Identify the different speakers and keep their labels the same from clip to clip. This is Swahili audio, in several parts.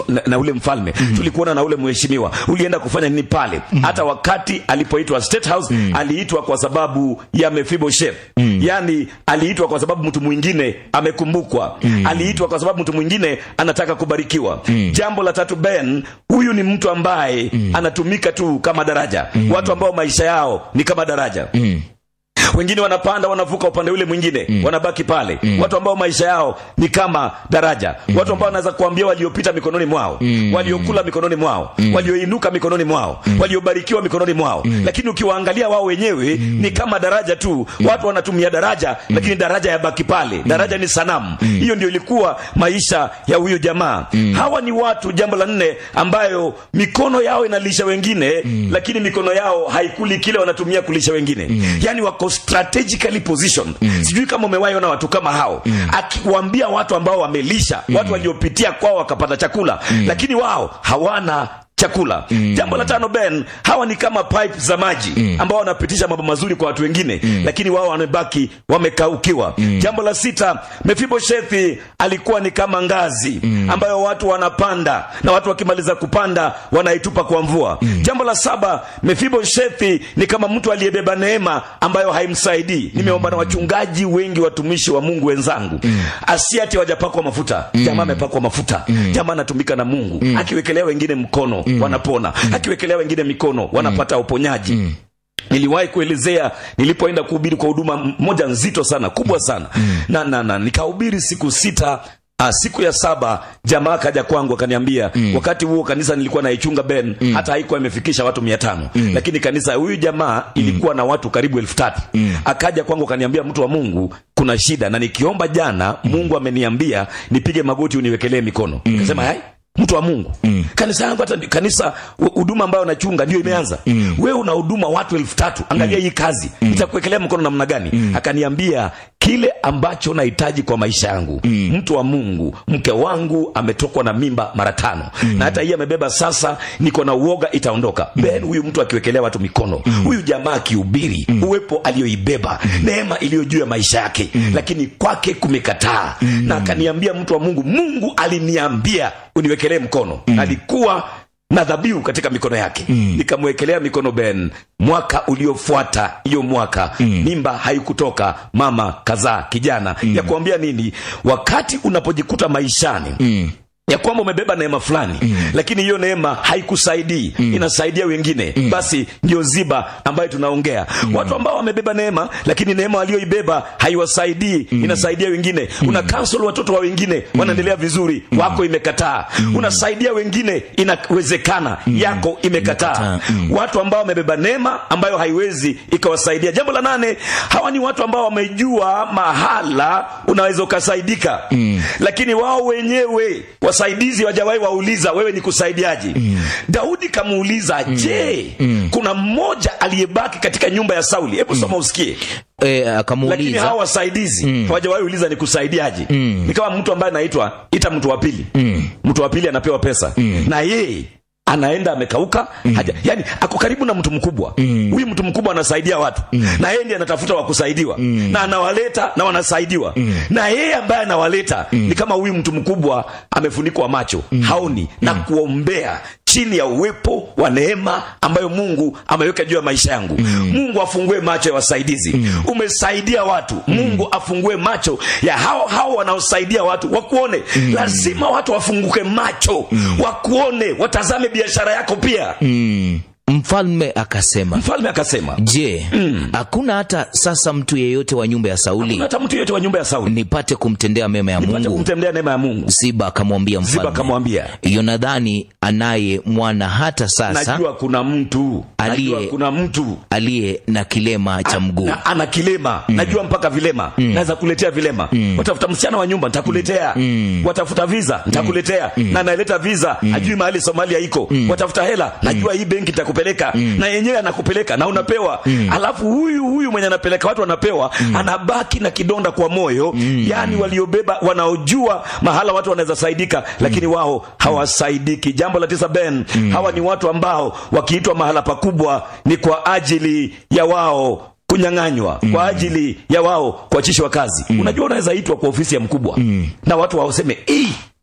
Speaker 1: na, na ule mfalme mm. tulikuona na ule mheshimiwa ulienda kufanya nini pale mm. hata wakati alipoitwa state house mm. aliitwa kwa sababu ya mefiboshet mm. yani aliitwa kwa sababu mtu mwingine amekumbukwa mm. aliitwa kwa sababu mtu mwingine anataka kubarikiwa mm. jambo la tatu ben huyu ni mtu ambaye mm. anatumika tu kama daraja mm. watu ambao maisha yao ni kama daraja
Speaker 2: Mm.
Speaker 1: wengine wanapanda wanavuka upande ule mwingine mm. wanabaki pale mm. watu ambao maisha yao ni kama daraja mm. watu ambao wanaweza kuambia waliopita mikononi mwao mm. waliokula mikononi mwao mm. walioinuka mikononi mwao mm. waliobarikiwa mikononi mwao mm. lakini ukiwaangalia wao wenyewe mm. ni kama daraja tu mm. watu wanatumia daraja mm. lakini daraja yabaki pale daraja ni sanamu mm. hiyo ndio ilikuwa maisha ya huyu jamaa mm. hawa ni watu jambo la nne ambayo mikono yao inalisha wengine mm. lakini mikono yao haikuli kile wanatumia kulisha wengine mm. yani wako strategically positioned mm. sijui kama umewahi ona watu kama hao mm. akiwaambia watu ambao wamelisha mm. watu waliopitia kwao wakapata chakula mm. lakini wao hawana chakula mm. jambo la tano ben hawa ni kama pipe za maji mm. ambao wanapitisha mambo mazuri kwa watu wengine mm. lakini wao wamebaki wamekaukiwa mm. jambo la sita mefiboshethi alikuwa ni kama ngazi mm. ambayo watu wanapanda na watu wakimaliza kupanda wanaitupa kwa mvua mm. jambo la saba mefiboshethi ni kama mtu aliyebeba neema ambayo haimsaidii nimeomba na wachungaji wengi watumishi wa mungu wenzangu mm. asiati wajapakwa mafuta mm. jamaa amepakwa mafuta mm. jamaa anatumika na mungu mm. akiwekelea wengine mkono mm. wanapona mm. akiwekelea wengine mikono wanapata uponyaji mm niliwahi kuelezea nilipoenda kuhubiri kwa huduma moja nzito sana kubwa sana mm. na, na, na nikahubiri siku sita Ah, siku ya saba jamaa akaja kwangu akaniambia mm. wakati huo kanisa nilikuwa naichunga ben mm. hata haikuwa imefikisha watu mia tano mm. lakini kanisa huyu jamaa ilikuwa na watu karibu elfu tatu mm. akaja kwangu akaniambia mtu wa mungu kuna shida na nikiomba jana mm. mungu ameniambia nipige magoti uniwekelee mikono mm. kasema hai mtu wa mungu mm. kanisa yangu hata kanisa huduma ambayo nachunga ndio imeanza mm. wewe una huduma watu elfu tatu angalia mm. hii kazi mm. itakuwekelea mkono namna gani mm. akaniambia kile ambacho nahitaji kwa maisha yangu mm. mtu wa mungu mke wangu ametokwa na mimba mara tano mm. na hata hii amebeba sasa niko na uoga itaondoka mm. ben huyu mtu akiwekelea watu mikono mm. huyu jamaa akihubiri mm. uwepo aliyoibeba mm. neema iliyo juu ya maisha yake mm. lakini kwake kumekataa mm. na akaniambia mtu wa mungu mungu aliniambia uniwekelee mkono mm. alikuwa na dhabihu katika mikono yake mm. nikamwekelea mikono ben mwaka uliofuata hiyo mwaka mm. mimba haikutoka mama kazaa kijana mm. ya kuambia nini wakati unapojikuta maishani mm ya kwamba umebeba neema fulani mm. lakini hiyo neema haikusaidii mm. inasaidia wengine mm. basi ndio ziba ambayo tunaongea mm. watu ambao wamebeba neema lakini neema walioibeba haiwasaidii mm. inasaidia wengine mm. una kansel watoto wa wengine mm. wanaendelea vizuri mm. wako imekataa mm. unasaidia wengine inawezekana mm. yako imekataa mm. watu ambao wamebeba neema ambayo haiwezi ikawasaidia jambo la nane hawa ni watu ambao wamejua mahala unaweza ukasaidika mm. lakini wao wenyewe wasaidizi wajawahi wauliza wewe ni kusaidiaji mm. daudi kamuuliza mm. je mm. kuna mmoja aliyebaki katika nyumba ya sauli hebu soma usikie
Speaker 2: e,
Speaker 1: lakini
Speaker 2: akamuuliza
Speaker 1: hawa wasaidizi mm. hawajawahi uliza ni kusaidiaje mm. ni kama mtu ambaye anaitwa ita mtu wa pili mm. mtu wa pili anapewa pesa mm. na yeye anaenda amekauka mm. haja, yani ako karibu na mtu mkubwa huyu mm. mtu mkubwa anasaidia watu mm. na yeye ndiye anatafuta wa kusaidiwa mm. na anawaleta na wanasaidiwa mm. na yeye ambaye anawaleta mm. ni kama huyu mtu mkubwa amefunikwa macho mm. haoni mm. na kuombea chini ya uwepo wa neema ambayo mungu ameweka juu ya maisha yangu mm. mungu afungue macho ya wasaidizi mm. umesaidia watu mm. mungu afungue macho ya hao hao wanaosaidia watu wakuone mm. lazima watu wafunguke macho mm. wakuone watazame biashara yako pia
Speaker 2: mm. mfalme akasema
Speaker 1: mfalme akasema
Speaker 2: je hakuna hata sasa mtu yeyote wa nyumba ya sauli
Speaker 1: hata mtu yeyote wa nyumba ya sauli
Speaker 2: nipate kumtendea mema ya
Speaker 1: nipate
Speaker 2: mungu
Speaker 1: kumtendea neema ya mungu
Speaker 2: ziba akamwambia
Speaker 1: ziba
Speaker 2: mfalme
Speaker 1: akamwambia
Speaker 2: yonadhani anaye mwana hata sasa
Speaker 1: najua kuna mtu
Speaker 2: Aliye-
Speaker 1: najua kuna mtu
Speaker 2: aliye na kilema cha mguu
Speaker 1: na, ana kilema mm. najua mpaka vilema mm. naweza kuletea vilema mm. watafuta msichana wa nyumba nitakuletea mm. watafuta visa nitakuletea mm. na analeta visa mm. ajui mahali somalia iko mm. watafuta hela najua hii benki nitakupeleka mm. na yenyewe anakupeleka na unapewa mm. alafu huyu huyu mwenye anapeleka watu wanapewa mm. anabaki na kidonda kwa moyo mm. yaani waliobeba wanaojua mahala watu wanaweza saidika lakini wao hawasaidiki jambo la tisa ben mm. hawa ni watu ambao wakiitwa mahala pakubwa ni kwa ajili ya wao kunyang'anywa mm. kwa ajili ya wao kuachishwa kazi mm. unajua unaweza itwa kwa ofisi ya mkubwa mm. na watu waoseme "Ii,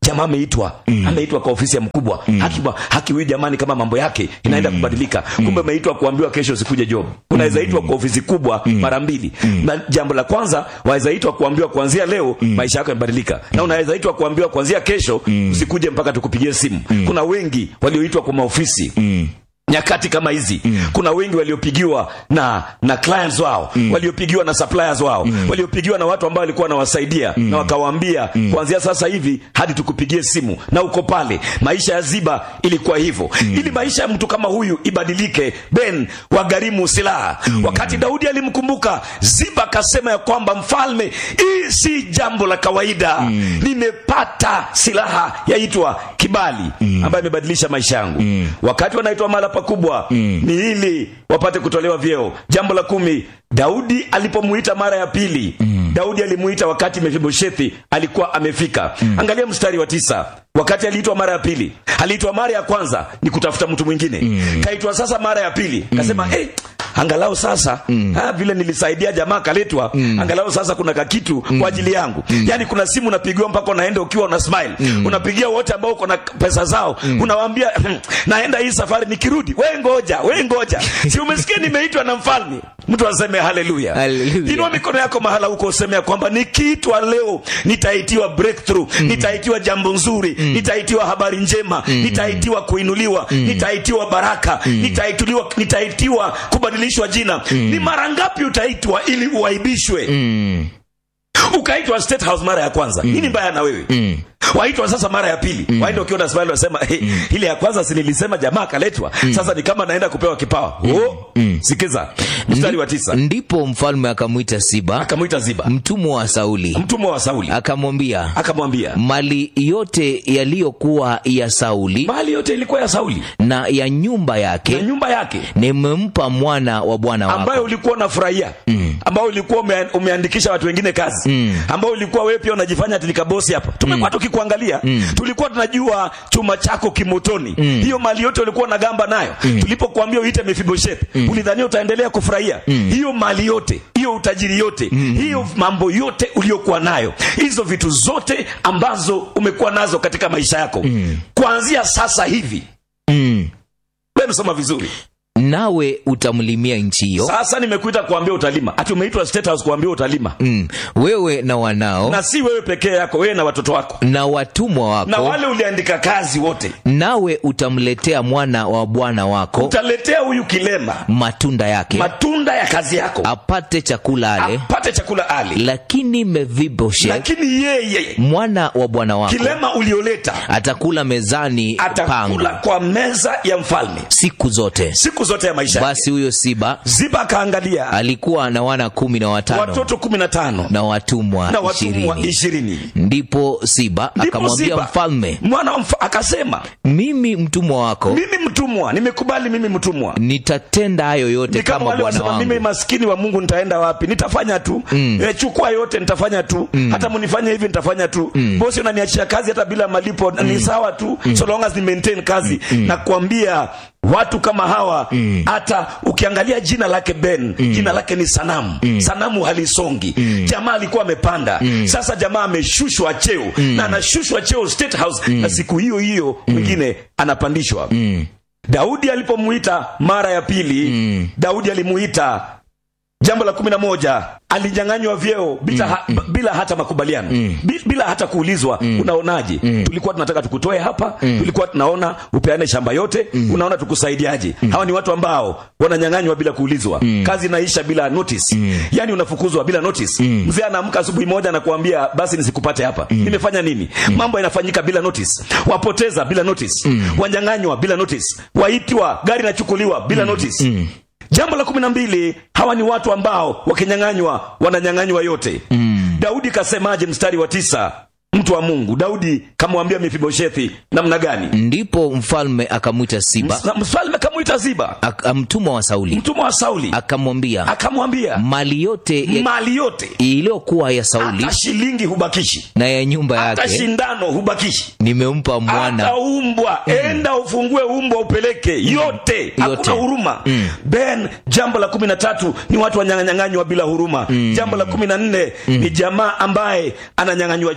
Speaker 1: jamaa ameitwa mm. ameitwa kwa ofisi ya mkubwa mm. haki, haki huyu jamani kama mambo yake inaenda mm. kubadilika kumbe ameitwa kuambiwa kesho usikuje job unaweza itwa kwa ofisi kubwa mm. mara mbili mm. na jambo la kwanza waweza itwa kuambiwa kuanzia leo mm. maisha yako yamebadilika mm. na unaweza itwa kuambiwa kuanzia kesho mm. usikuje mpaka tukupigie simu mm. kuna wengi walioitwa kwa maofisi mm nyakati kama hizi mm. kuna wengi waliopigiwa na na clients wao mm. waliopigiwa na suppliers wao mm. waliopigiwa na watu ambao walikuwa wanawasaidia mm. na wakawaambia mm. kuanzia sasa hivi hadi tukupigie simu na uko pale maisha ya ziba ilikuwa hivyo mm. ili maisha ya mtu kama huyu ibadilike ben wagharimu silaha mm. wakati daudi alimkumbuka ziba akasema ya kwamba mfalme hii si jambo la kawaida mm. nimepata silaha yaitwa kibali mm. ambayo imebadilisha maisha yangu mm. wakati wanaitwa mala pakubwa mm. ni ili wapate kutolewa vyeo jambo la kumi daudi alipomuita mara ya pili mm. daudi alimuita wakati mefiboshethi alikuwa amefika mm. angalia mstari wa tisa wakati aliitwa mara ya pili aliitwa mara ya kwanza ni kutafuta mtu mwingine mm. kaitwa sasa mara ya pili kasema mm. hey, angalau sasa mm. ha, vile nilisaidia jamaa kaletwa mm. angalau sasa kuna kakitu mm. kwa ajili yangu mm. yaani kuna simu unapigiwa mpaka unaenda ukiwa una smile mm. unapigia wote ambao uko na pesa zao mm. unawaambia naenda hii safari nikirudi we ngoja we ngoja si umesikia nimeitwa na mfalme mtu aseme haleluya
Speaker 2: Hallelujah.
Speaker 1: inua mikono yako mahala huko useme ya kwamba nikiitwa leo nitaitiwa breakthrough mm. nitaitiwa jambo nzuri mm. nitaitiwa habari njema mm. nitaitiwa kuinuliwa mm. nitaitiwa baraka mm. nitaituliwa nitaitiwa kubadilishwa jina mm. ni mara ngapi utaitwa ili uaibishwe
Speaker 2: Mm.
Speaker 1: ukaitwa state house mara ya kwanza mm. nini mbaya na wewe mm waitwa sasa mara ya pili mm. waenda ukiwa na smile wasema hey, mm. ile ya kwanza si nilisema jamaa akaletwa mm. sasa ni kama naenda kupewa kipawa mm. oh, mm. sikiza mstari wa tisa
Speaker 2: ndipo mfalme akamwita siba
Speaker 1: akamwita ziba
Speaker 2: mtumwa wa sauli
Speaker 1: mtumwa wa sauli
Speaker 2: akamwambia
Speaker 1: akamwambia
Speaker 2: mali yote yaliyokuwa ya sauli
Speaker 1: mali yote ilikuwa ya sauli
Speaker 2: na ya nyumba
Speaker 1: na
Speaker 2: yake
Speaker 1: nyumba yake
Speaker 2: nimempa mwana wa bwana wako
Speaker 1: ambayo ulikuwa unafurahia mm. ambayo ulikuwa ume, umeandikisha watu wengine kazi mm. ambayo ulikuwa wewe pia unajifanya tilikabosi hapa tumekuwa mm. tukikuangalia mm. tulikuwa tunajua chuma chako kimotoni mm. hiyo mali yote ulikuwa unagamba nayo mm. tulipokuambia uite mefiboshethi mm. ulidhania utaendelea kufurahia mm. hiyo mali yote hiyo utajiri yote mm. hiyo mambo yote uliokuwa nayo hizo vitu zote ambazo umekuwa nazo katika maisha yako mm. kuanzia sasa hivi
Speaker 2: mm.
Speaker 1: wewe soma vizuri
Speaker 2: nawe utamlimia nchi hiyo
Speaker 1: sasa nimekuita kuambia utalima ati umeitwa state house kuambia utalima
Speaker 2: mm. wewe na wanao
Speaker 1: na si wewe pekee yako wewe na watoto wako
Speaker 2: na watumwa
Speaker 1: na
Speaker 2: wako
Speaker 1: wale uliandika kazi wote
Speaker 2: nawe utamletea mwana wa bwana wako
Speaker 1: utaletea huyu kilema
Speaker 2: matunda yake
Speaker 1: matunda ya kazi yako
Speaker 2: apate chakula ale
Speaker 1: apate chakula ali
Speaker 2: lakini meviboshet
Speaker 1: lakini yeye
Speaker 2: mwana wa bwana wako
Speaker 1: kilema ulioleta
Speaker 2: atakula mezani pangu
Speaker 1: atakula kwa meza ya mfalme
Speaker 2: siku zote
Speaker 1: siku zote ya maisha yake.
Speaker 2: basi huyo siba
Speaker 1: ziba akaangalia
Speaker 2: alikuwa na wana kumi na watano
Speaker 1: watoto kumi na tano
Speaker 2: na watumwa
Speaker 1: na watumwa
Speaker 2: ishirini
Speaker 1: ishirini
Speaker 2: ndipo siba
Speaker 1: Ndipo
Speaker 2: akamwambia
Speaker 1: Ziba,
Speaker 2: mfalme
Speaker 1: mwana wa mfa, akasema
Speaker 2: mimi mtumwa wako
Speaker 1: mimi mtumwa nimekubali mimi mtumwa
Speaker 2: nitatenda hayo yote
Speaker 1: ni kama
Speaker 2: kama
Speaker 1: wale
Speaker 2: bwana
Speaker 1: wasema mimi
Speaker 2: wangu
Speaker 1: maskini wa mungu nitaenda wapi nitafanya tu mm. e, chukua yote nitafanya tu mm. hata munifanye hivi nitafanya tu mm. bosi unaniachia kazi hata bila malipo mm. ni sawa tu mm. so long as ni maintain kazi mm. na kuambia watu kama hawa hata ukiangalia jina lake ben mm. jina lake ni sanamu mm. sanamu halisongi mm. jamaa alikuwa amepanda mm. sasa jamaa ameshushwa cheo mm. na anashushwa cheo state house mm. na siku hiyo hiyo mwingine anapandishwa
Speaker 2: mm.
Speaker 1: daudi alipomuita mara ya pili mm. daudi alimuita jambo la kumi na moja alinyang'anywa vyeo bila, ha, bila hata makubaliano mm. bila hata kuulizwa mm. unaonaje mm. tulikuwa tunataka tukutoe hapa mm. tulikuwa tunaona upeane shamba yote mm. unaona tukusaidiaje mm. hawa ni watu ambao wananyang'anywa bila kuulizwa mm. kazi inaisha bila notice mm. yani unafukuzwa bila notice mm. mzee anaamka asubuhi moja na kuambia basi nisikupate hapa mm. nimefanya nini mm. mambo yanafanyika bila notice wapoteza bila notice mm. wanyang'anywa bila notice waitwa gari inachukuliwa bila mm. notice mm jambo la kumi na mbili hawa ni watu ambao wakinyang'anywa wananyang'anywa yote mm. daudi kasemaje mstari wa tisa mtu wa mungu daudi kamwambia mefiboshethi namna gani
Speaker 2: ndipo mfalme akamwita siba
Speaker 1: Na mfalme akamwita ziba
Speaker 2: ak- mtumwa wa sauli
Speaker 1: mtumwa wa sauli
Speaker 2: akamwambia
Speaker 1: akamwambia
Speaker 2: mali yote ya-
Speaker 1: mali yote
Speaker 2: iliyokuwa ya sauli
Speaker 1: hata shilingi hubakishi
Speaker 2: na ya nyumba
Speaker 1: hata
Speaker 2: yake
Speaker 1: shindano hubakishi
Speaker 2: nimempa mwana
Speaker 1: hata umbwa enda ufungue umbwa upeleke yote hakuna huruma ben jambo la kumi na tatu ni watu wanyang'anywa bila huruma jambo la kumi na nne ni jamaa ambaye ananyang'anywa cheo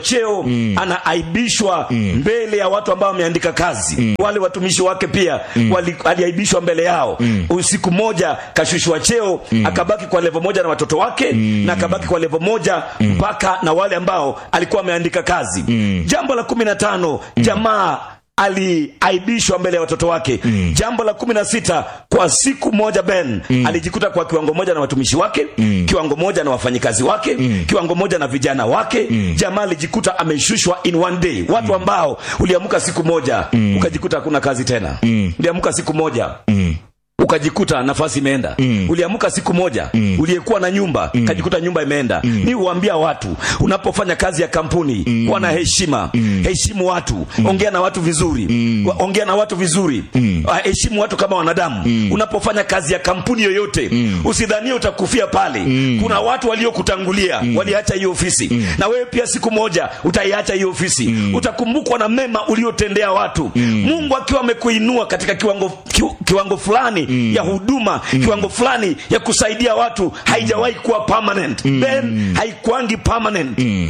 Speaker 1: anaaibishwa mbele ya watu ambao wameandika kazi wale watumishi wake pia wali, aliaibishwa mbele yao usiku moja kashushwa cheo akabaki kwa levo moja na watoto wake na akabaki kwa levo moja mpaka na wale ambao alikuwa ameandika kazi jambo la kumi na tano jamaa aliaibishwa mbele ya watoto wake mm. jambo la kumi na sita kwa siku moja ben mm. alijikuta kwa kiwango moja na watumishi wake mm. kiwango moja na wafanyikazi wake mm. kiwango moja na vijana wake mm. jamaa alijikuta ameshushwa in one day watu ambao uliamka siku moja mm. ukajikuta hakuna kazi tena mm. uliamka siku moja mm ukajikuta nafasi imeenda mm. uliamka siku moja mm. uliyekuwa na nyumba mm. kajikuta nyumba imeenda mm. ni huambia watu unapofanya kazi ya kampuni mm. kuwa na heshima mm. heshimu watu mm. ongea na watu vizuri mm. ongea na watu vizuri mm. heshimu watu kama wanadamu mm. unapofanya kazi ya kampuni yoyote mm. usidhanie utakufia pale mm. kuna watu waliokutangulia mm. waliacha hiyo ofisi mm. na wewe pia siku moja utaiacha hiyo ofisi mm. utakumbukwa na mema uliotendea watu mm. mungu akiwa amekuinua katika kiwango, ki, kiwango fulani mm. ya huduma mm. kiwango fulani ya kusaidia watu haijawahi kuwa permanent mm. then haikuangi permanent mm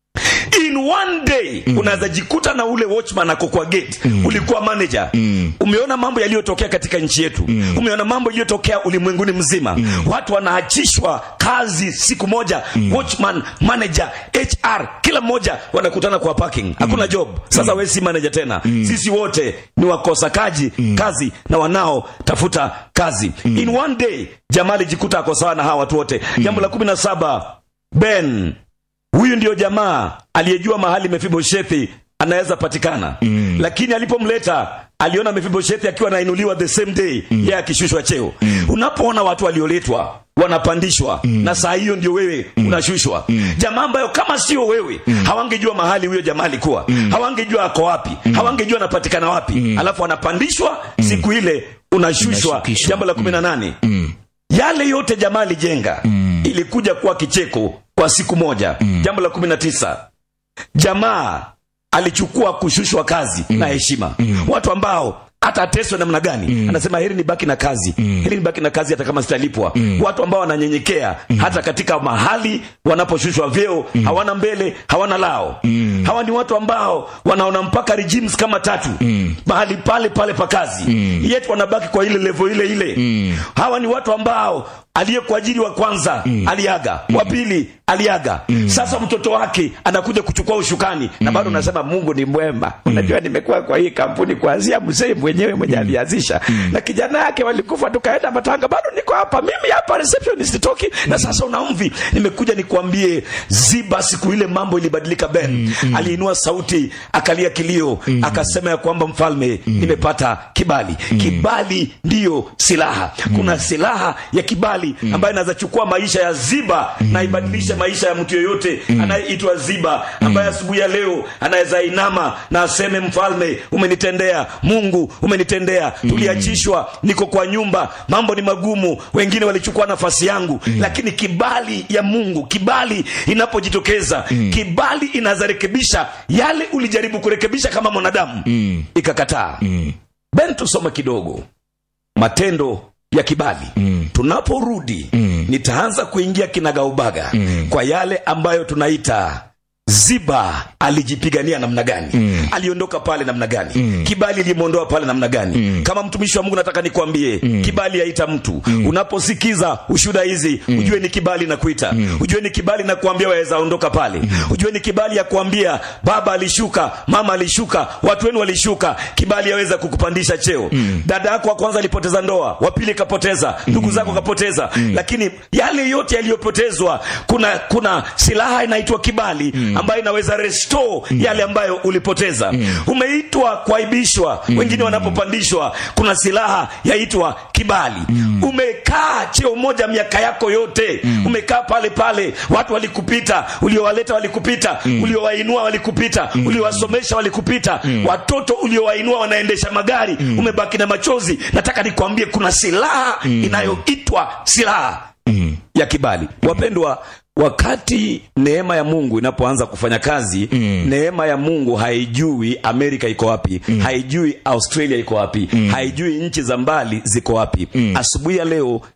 Speaker 1: in one day mm. unaweza jikuta na ule watchman ako kwa gate mm. ulikuwa manager mm. umeona mambo yaliyotokea katika nchi yetu mm. umeona mambo yaliyotokea ulimwenguni mzima mm. watu wanaachishwa kazi siku moja mm. watchman manager hr kila mmoja wanakutana kwa parking hakuna job sasa mm. we si manager tena mm. sisi wote ni wakosakaji mm. kazi na wanaotafuta kazi mm. in one day jamaa alijikuta ako sawa na hawa watu wote mm. jambo la kumi na saba ben huyu ndio jamaa aliyejua mahali mefiboshethi anaweza patikana mm. lakini alipomleta aliona mefiboshethi akiwa anainuliwa the same day mm. yeye akishushwa cheo mm. unapoona watu walioletwa wanapandishwa mm. na saa hiyo ndio wewe mm. unashushwa mm. jamaa ambayo kama sio wewe mm. hawangejua mahali huyo jamaa alikuwa mm. hawangejua ako wapi mm. hawangejua anapatikana wapi mm. alafu anapandishwa mm. siku ile unashushwa
Speaker 2: Unashukishwa.
Speaker 1: jambo la kumi na nane
Speaker 2: Mm.
Speaker 1: yale yote jamaa alijenga mm. ilikuja kuwa kicheko kwa siku moja mm. jambo la kumi na tisa jamaa alichukua kushushwa kazi mm. na heshima mm. watu ambao hata ateswe namna gani mm. anasema heri ni baki na kazi mm. heri ni baki na kazi hata kama sitalipwa mm. watu ambao wananyenyekea mm. hata katika mahali wanaposhushwa vyeo mm. hawana mbele hawana lao mm. hawa ni watu ambao wanaona mpaka regimes kama tatu mm. mahali pale pale pa kazi mm. yetu wanabaki kwa ile levo ile ile mm. hawa ni watu ambao aliyekuajiri wa kwanza mm. aliaga mm. wa pili aliaga mm. sasa mtoto wake anakuja kuchukua ushukani mm. na bado unasema mungu ni mwema mm. unajua nimekuwa kwa hii kampuni kuanzia mzee mwenyewe mwenye alianzisha mm. na kijana yake walikufa tukaenda matanga bado niko hapa mimi hapa receptionist toki mm. na sasa unaumvi nimekuja nikuambie ziba siku ile mambo ilibadilika ben mm. mm. aliinua sauti akalia kilio mm. akasema ya kwamba mfalme mm. nimepata kibali mm. kibali ndiyo silaha mm. kuna silaha ya kibali mm. ambayo inaweza chukua maisha ya ziba mm. na ibadilishe maisha ya mtu yoyote mm. anayeitwa ziba ambaye asubuhi ya leo anaweza inama na aseme mfalme umenitendea mungu umenitendea tuliachishwa niko kwa nyumba mambo ni magumu wengine walichukua nafasi yangu mm. lakini kibali ya mungu kibali inapojitokeza mm. kibali inaweza rekebisha yale ulijaribu kurekebisha kama mwanadamu mm. ikakataa mm. ben tusome kidogo matendo ya kibali mm. tunaporudi mm. nitaanza kuingia kinagaubaga mm. kwa yale ambayo tunaita ziba alijipigania namna gani mm. aliondoka pale namna gani mm. kibali ilimwondoa pale namna gani mm. kama mtumishi wa mungu nataka nikwambie mm. kibali yaita mtu mm. unaposikiza ushuda hizi mm. ujue ni kibali na kuita mm. ujue ni kibali na kuambia waweza ondoka pale mm. ujue ni kibali ya kuambia baba alishuka mama alishuka watu wenu walishuka kibali yaweza kukupandisha cheo mm. dada yako wa kwanza alipoteza ndoa wa pili kapoteza ndugu zako kapoteza mm. lakini yale yote yaliyopotezwa kuna kuna silaha inaitwa kibali mm. ambayo inaweza restore mm. yale ambayo ulipoteza mm. umeitwa kuaibishwa mm. wengine wanapopandishwa kuna silaha yaitwa kibali mm. umekaa cheo moja miaka yako yote mm. umekaa pale pale watu walikupita uliowaleta walikupita mm. uliowainua walikupita mm. uliowasomesha walikupita mm. watoto uliowainua wanaendesha magari mm. umebaki na machozi nataka nikwambie kuna silaha mm. inayoitwa silaha mm. ya kibali wapendwa wakati neema ya mungu inapoanza kufanya kazi mm. neema ya mungu haijui amerika iko wapi mm. haijui australia iko wapi mm. haijui nchi za mbali ziko wapi mm. asubuhi ya leo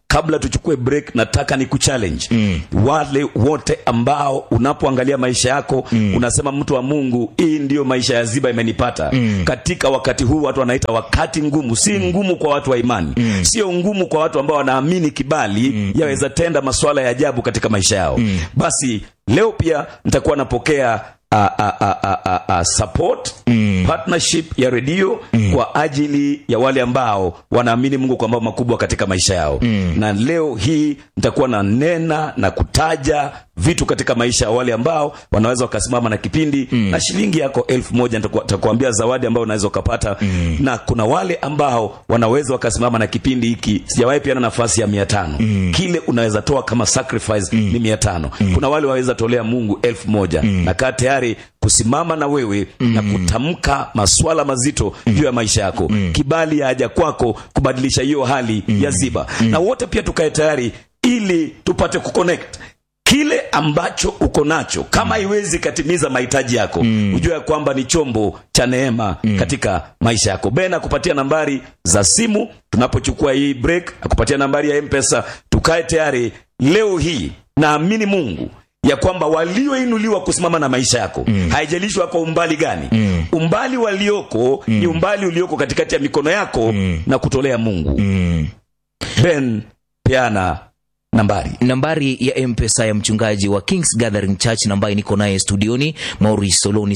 Speaker 1: kabla tuchukue break nataka ni kuchallenge mm. wale wote ambao unapoangalia maisha yako mm. unasema mtu wa mungu hii ndiyo maisha ya ziba imenipata mm. katika wakati huu watu wanaita wakati ngumu si mm. ngumu kwa watu wa imani mm. sio ngumu kwa watu ambao wanaamini kibali mm. yaweza tenda masuala ya ajabu katika maisha yao mm. basi leo pia nitakuwa napokea a, a, a, a, a, a support mm. partnership ya redio mm. kwa ajili ya wale ambao wanaamini mungu kwa mambo makubwa katika maisha yao mm. na leo hii nitakuwa na nena na kutaja vitu katika maisha ya wale ambao wanaweza wakasimama na kipindi mm. na shilingi yako elfu moja nitakuambia zawadi ambayo unaweza ukapata mm. na kuna wale ambao wanaweza wakasimama na kipindi hiki sijawahi piana nafasi ya mia tano mm. kile unaweza toa kama sacrifice mm. ni mia tano mm. kuna wale waweza tolea mungu elfu moja mm. na kaa tayari kusimama na wewe mm. na kutamka maswala mazito mm. juu ya maisha yako mm. kibali ya haja kwako kubadilisha hiyo hali mm. ya ziba mm. na wote pia tukae tayari ili tupate kuconnect kile ambacho uko nacho kama haiwezi katimiza mahitaji yako mm. ujua ya kwamba ni chombo cha neema mm. katika maisha yako ben akupatia nambari za simu tunapochukua hii break akupatia nambari ya mpesa tukae tayari leo hii naamini mungu ya kwamba walioinuliwa kusimama na maisha yako mm. haijalishi wako umbali gani mm. umbali walioko mm. ni umbali ulioko katikati ya mikono yako mm. na kutolea mungu
Speaker 2: mm.
Speaker 1: ben peana nambari
Speaker 2: nambari ya mpesa ya mchungaji wa kings gathering church na ambaye niko naye studioni maurice soloni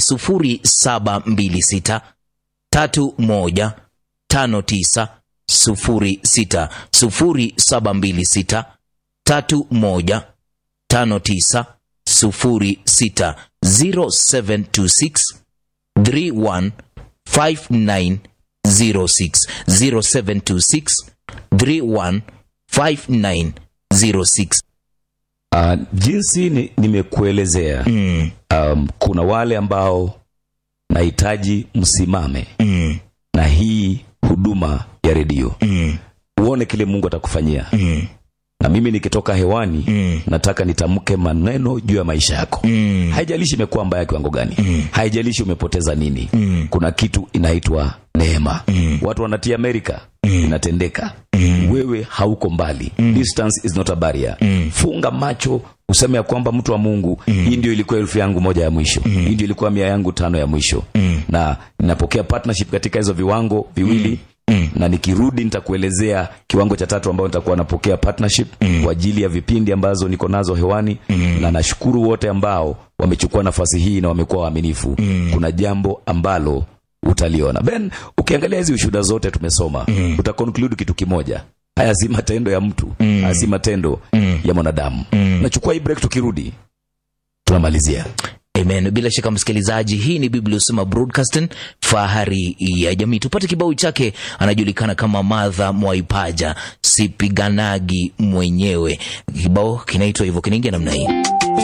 Speaker 2: 0726 31 59 06 0726 31 59 06 0726 31 59 06 0726 31 59 06
Speaker 1: uh, jinsi ni- nimekuelezea
Speaker 2: mm,
Speaker 1: um, kuna wale ambao nahitaji msimame
Speaker 2: mm,
Speaker 1: na hii huduma ya redio
Speaker 2: mm,
Speaker 1: uone kile mungu atakufanyia
Speaker 2: mm,
Speaker 1: na mimi nikitoka hewani
Speaker 2: mm,
Speaker 1: nataka nitamke maneno juu ya maisha yako
Speaker 2: mm,
Speaker 1: haijalishi imekuwa mbaya kiwango gani
Speaker 2: Mm.
Speaker 1: haijalishi umepoteza nini
Speaker 2: Mm.
Speaker 1: kuna kitu inaitwa neema
Speaker 2: Mm.
Speaker 1: watu wanatia amerika
Speaker 2: Mm.
Speaker 1: inatendeka
Speaker 2: Mm.
Speaker 1: wewe hauko mbali distance is not a barrier
Speaker 2: Mm.
Speaker 1: funga macho useme ya kwamba mtu wa mungu hii ndio ilikuwa elfu yangu moja ya mwisho hii ndio ilikuwa mia yangu tano ya mwisho
Speaker 2: Mm.
Speaker 1: na ninapokea partnership katika hizo viwango viwili
Speaker 2: Mm.
Speaker 1: na nikirudi nitakuelezea kiwango cha tatu ambao nitakuwa napokea partnership mm. kwa ajili ya vipindi ambazo niko nazo hewani mm. na nashukuru wote ambao wamechukua nafasi hii na wamekuwa waaminifu mm. kuna jambo ambalo utaliona ben ukiangalia hizi ushuhuda zote tumesoma mm. utaconclude kitu kimoja haya si matendo ya mtu mm. haya si matendo mm. ya mwanadamu mm. nachukua hii break tukirudi tunamalizia
Speaker 2: amen bila shaka msikilizaji hii ni biblia usema broadcasting fahari ya jamii tupate kibao chake anajulikana kama madha mwaipaja sipiganagi mwenyewe kibao kinaitwa hivyo kinaingia namna hii